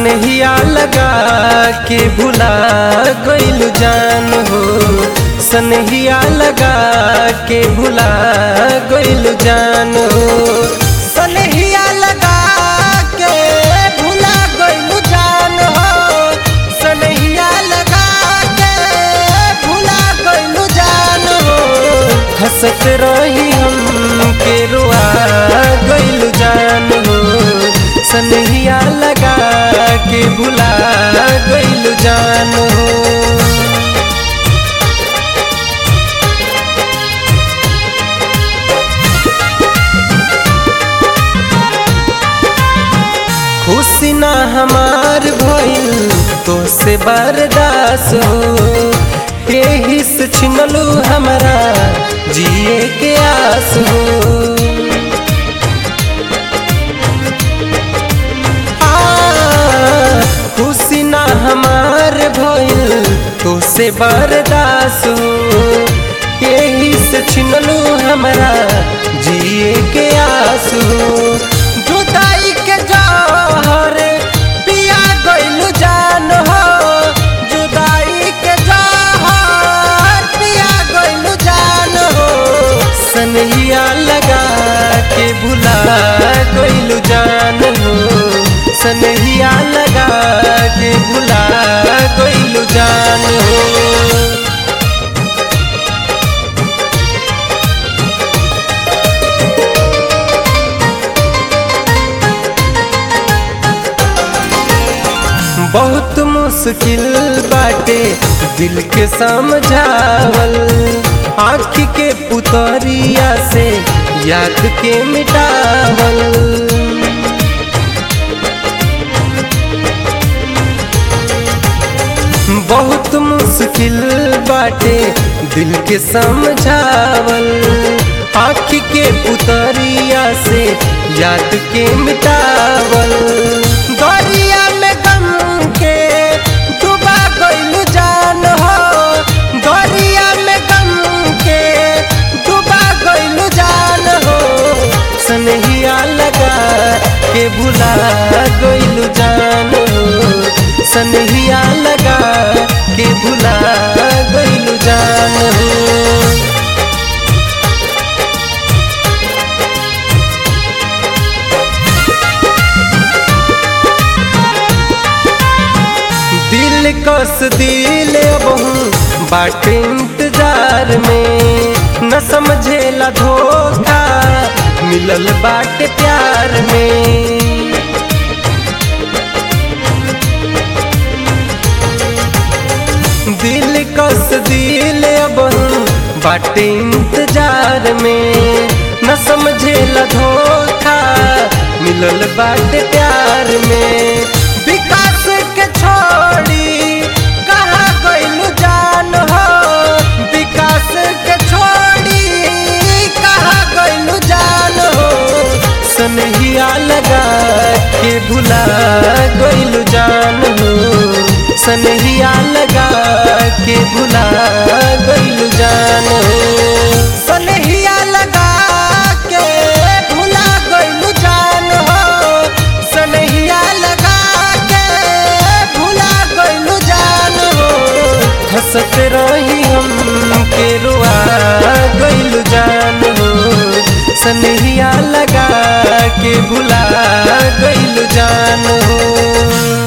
सनहिया लगा के भुला गइल जान हो सनहिया लगा के भुला गइल जान हो सनहिया लगा के भुला गइल जान हो सनहिया लगा के भुला गइल जान हो हंसत रही हम के रुआ गइल जान हो सनहिया लगा के भुला गइल जान हो खुशी ना हमार भइल तो से बर्दास हो यही से छिनलू हमारा जिए के आस हो आ, खुशी ना हमार भइल तो से बर्दास हो यही से छिनलू हमारा जिए के आस हो जुदाई के जहर पिया गइल जान हो जुदाई के जहर पिया गइल जान हो सनहिया लगा के भुला गइल जान हो सनहिया लगा के भुला गइल जान हो बहुत मुश्किल बाटे दिल के समझावल आँख के पुतरिया से याद के मिटावल बहुत मुश्किल बाटे दिल के समझावल आँख के पुतरिया से याद के मिटावल दरिया में गम के डूबा गइल जान हो दरिया में गम के डूबा गइल जान हो सनहिया लगा के भुला गइल जान हो सनहिया लगा के भुला गइल जान हो दिल कस दिल बहु बाट इंतजार में न समझेला धोखा मिलल बाट प्यार में दिल कस दिल बहु बाट इंतजार में न समझेला धोखा मिलल बाट प्यार में विकास के छोड़ी कहाँ गइल जान हो विकास के छोड़ी कहाँ गइल जान हो सनहिया लगा के भुला गइल जान हो सनहिया लगा के भुला गइल जान हो सनहिया लगा के भुला गइल जान हो सनहिया लगा के भुला गइल जान हो हंसत रही हम के रुआ गइल जान हो सनहिया लगा के भुला गइल जान हो